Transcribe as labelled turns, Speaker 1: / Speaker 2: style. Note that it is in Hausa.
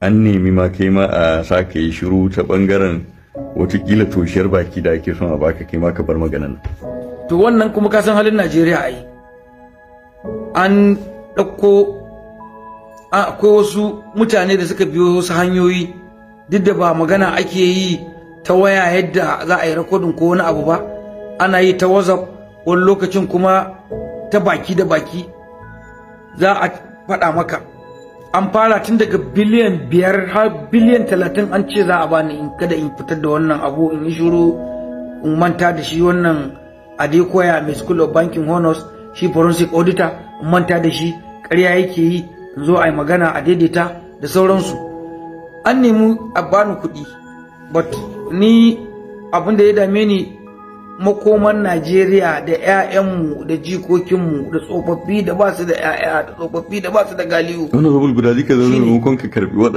Speaker 1: an nemi ma kai ma a sa ka yi shiru ta bangaren watakila toshiyar baki da ake son a baka kai ma ka bar maganan
Speaker 2: to wannan kuma ka san halin najeriya ai an ɗauko akwai wasu mutane da suka biyo wasu hanyoyi duk da ba magana ake yi ta waya yadda za a yi rakodin ko wani abu ba ana yi ta whatsapp wani lokacin kuma ta baki da baki za a faɗa maka an fara tun daga biliyan biyar har biliyan talatin an ce za a bani in kada in fitar da wannan abu in yi shuru in manta da shi wannan adekoya mai school of banking honors shi forensic auditor in manta da shi ƙarya yake yi in zo a yi magana a daidaita da sauransu an nemi a bani kuɗi but ni abin da ya dame ni makoman Najeriya da 'ya'yanmu da jikokinmu da tsofaffi da ba su da 'ya'ya da tsofaffi da ba su da galiyu.
Speaker 1: Wani guda zika zaune maimakon ka karbi